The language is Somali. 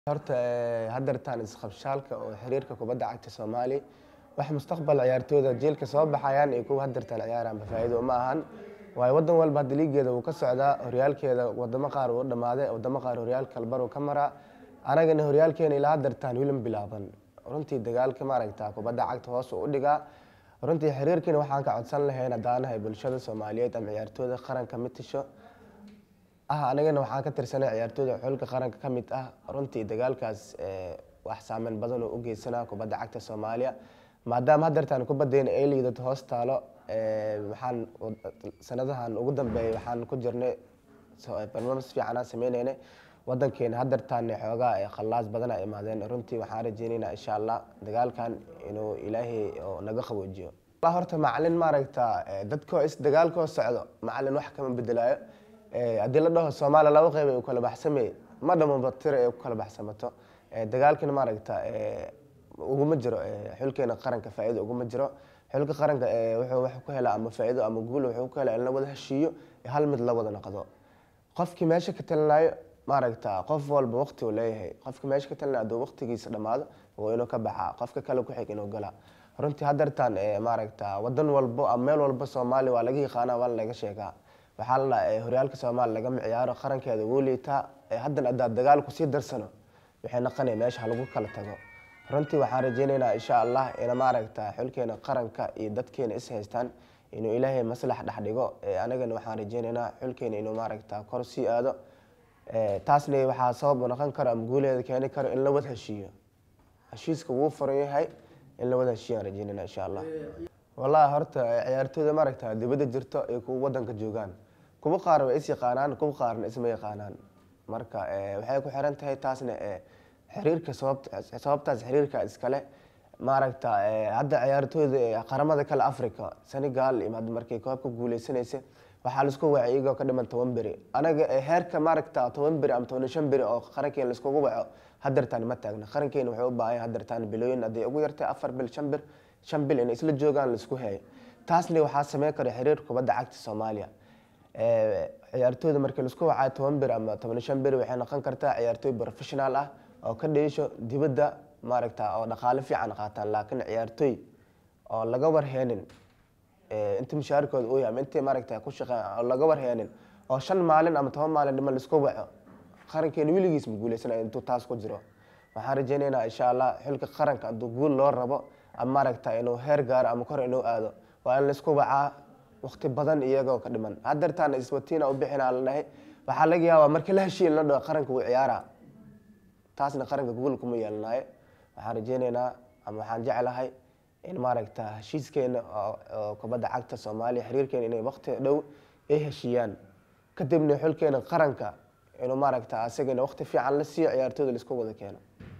horta hadeertaan isqabshaalka oo xiriirka kubadda cagta soomaaliya wax mustaqbal ciyaartooyda jiilka soo baxayaan iyo kuwa hadeertaan ciyaaraan faa'iido uma ahan waayo wadan walba hadda liigeeda wuu ka socdaa horyaalkeeda wadamo qaar wuu dhamaaday wadamo qaar horyaalka kalbar uu ka maraa anagana horyaalkeena ilaa hadeertaan wilan bilaaban runtii dagaalka maaragta kubadda cagta hoos uu udhigaa runtii xiriirkiina waxaan ka codsan lahayn haddaanahay bulshada soomaaliyeed ama ciyaartooyda qaranka mid tisho ah anagana waxaan ka tirsanay ciyaartooyda xulka qaranka ka mid ah runtii dagaalkaas wax saameyn badan oo u geysanaa kubadda cagta soomaaliya maadaama hadeertaan kubaddeena ay liidato hoos taalo waxaan sanadahan ugu dambeeyay waxaan ku jirnay barnaamij fiicanaa sameyneynay wadankeena hadeertaan xoogaa khallaas badana imaadeen runtii waxaan rajeyneynaa insha allah dagaalkan inuu ilaahay oo naga qaboojiyo horta macalin maaragta dadkoo is dagaalkoo socdo macalin wax kama bedelaayo haddii la dhaho soomaaliya laba qeyb ay u kala baxsamay ma dhamaba tira ay ku kala baxsamato dagaalkina maaragta uguma jiro xulkeena qaranka faa'iido uguma jiro xulka qaranka wuxuu wax ku helaa ama faa'iido ama guul wuxuu ku helaa in la wada heshiiyo hal mid la wada noqdo qofkii meesha ka talinayo maaragta qof walba waqti uu leeyahay qofka meesha ka talinayo hadduu waqtigiisa dhammaado waa inuu ka baxaa qofka kale ku xig inuu galaa runtii hadeertaan maaragta wadan walbo ama meel walba soomaaliya waa laga yaqaana waa laga sheegaa waxaa la dhaha horyaalka soomaaliya lagama ciyaaro qarankeeda wuu liitaa haddana haddaad dagaal kusii darsano waxay naqanaya meesha lagu kala tago runtii waxaan rajeyneynaa insha allah ina maaragta xulkeena qaranka iyo dadkeena is haystaan inuu ilaahay maslax dhex dhigo anagana waxaan rajeyneynaa xulkeena inuu maaragta kor sii aado taasna waxaa sabab u noqon karo ama guuleeda keeni karo in la wada heshiiyo heshiiska wuu furan yahay in la wada heshiiyaan rajeyneyna insha allah wallahi horta ciyaartooyda maaragta dibadda jirto iyo kuwa wadanka joogaan kuwa qaar way is yaqaanaan kuwa qaarna isma yaqaanaan marka waxay ku xiran tahay taasna xiriirka sababtaas xiriirka iskale maaragta hadda ciyaartooyda qaramada kale africa senegal markay koobka guuleysanaysa waxaa laisku wacay iyagoo ka dhiman toban beri anaga heerka maaragta toban beri ama toban shan beri oo qarankeena laiskugu waco hadeertaan ma taagna qarankeena wuxuu u baahan hadeertaan bilooyin hadday ugu yartay afar bil shan bir shan bil inay isla joogaan laisku heeyo taasna waxaa sameyn kara xiriir kubadda cagta soomaaliya ciyaartooyda markii laisku wacayo toban bir ama toban shan beri waxay noqon kartaa ciyaartooy professional ah oo ka dheesho dibadda maaragta oo dhaqaale fiican qaataan laakiin ciyaartooy oo laga warheenin inta mushaarkooda uu yahay ama intii maaragta ku shaqeyn oo laga warheenin oo shan maalin ama toban maalin dhima laisku waco qarankeena weligiis ma guuleysanaya intuu taas ku jiro waxaan rajeyneynaa insha allah xilka qaranka hadduu guul loo rabo ama maaragta inuu heer gaaro ama kor inuu aado waa in laisku wacaa waqti badan iyagoo ka dhiman hadeertaan iswatiina u bixinaa la dhahay waxaa laga yaabaa markii la heshiin la dhaho qaranka wuu ciyaaraa taasna qaranka guul kuma yeelanayo waxaan rajeyneynaa ama waxaan jeclahay in maaragta heshiiskeena oo kubadda cagta soomaaliya xiriirkeena inay waqti dhow ay heshiiyaan kadibna xulkeena qaranka inuu maaragta asagana waqti fiican la siiyo ciyaartooyda laisku wada keeno